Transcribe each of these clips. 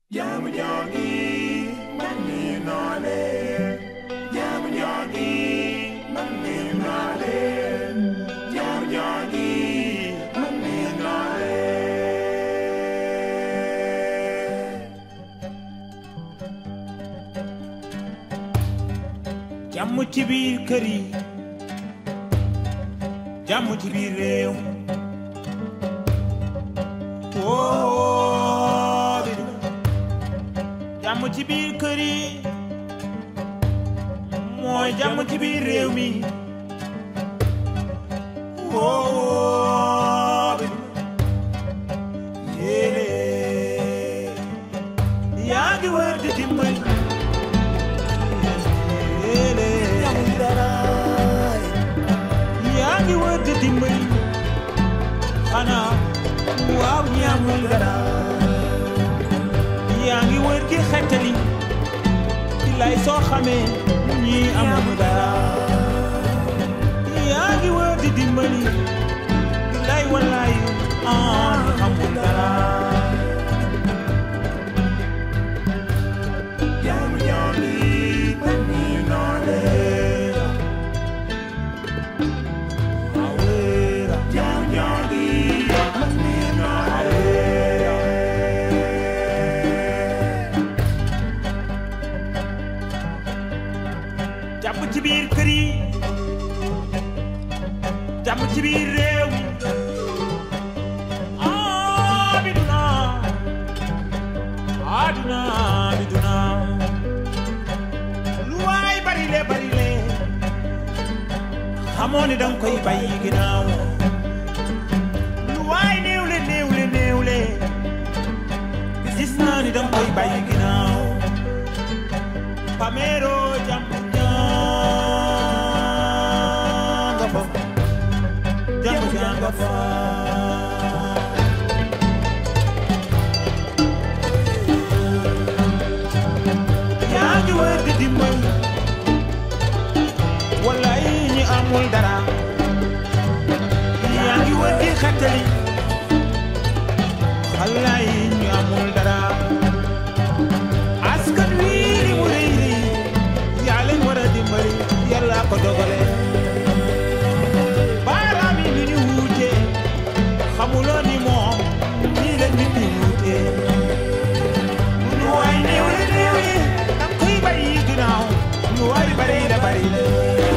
Jaamu jaangi man ni naa leen jaamu jaangi man ni naa leen jaamu jaangi man ni naa leen jàmm ci biir kër yi jàmm ci biir réew woo bi du jàmm ci biir kër yi mooy jàmm ci biir réew mi woo bi du yéene yaa ngi wër di dimbali yéene yaa ngi wër di dimbali xanaa waaw ñaamul dara yaa ngi wër di xettali di lay soo xamee ñi amul dara yaa ngi wër di dimbali di lay wallaay ah amul dara jaamu jaangi man ni naa leen awera jaamu jaangi man ni naa leen jàmm ci biir kër yi jàmm ci biir réew mi ah bi duna aduna bi duna lu waay bari le bari le xamoo ni danga koy bàyyi ginnaaw lu waay néew le néew le néew le gis naa ni danga koy bàyyi ginnaaw Pamero jàmm jànga fa jàmm jànga fa yaa ngi wër di dimbal wallaay ñi amul dara yaa ngi wër di xettali xalaay ñi amul dara askan wi li mu rëy rëy yaa leen war a dimbali yàlla ko dogale baaraam yi ni ñu wuute xamuloo ni moom nii la nit ñi wuute lu waay néew le néew le dang koy bàyyi ginnaaw lu waay bari la bari la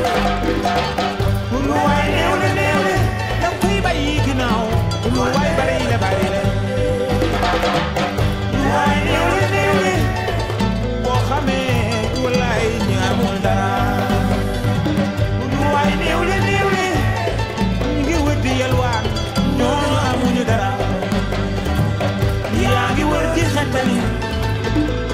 lu waay néew le néew le dang koy bàyyi ginnaaw lu waay bari la bari la lu waay néew le néew le boo xamee wallaay ñi amul dara lu waay néew le néew le ñu ngi wër di yalwaan ñooñu amuñu dara yaa ngi wër di xettali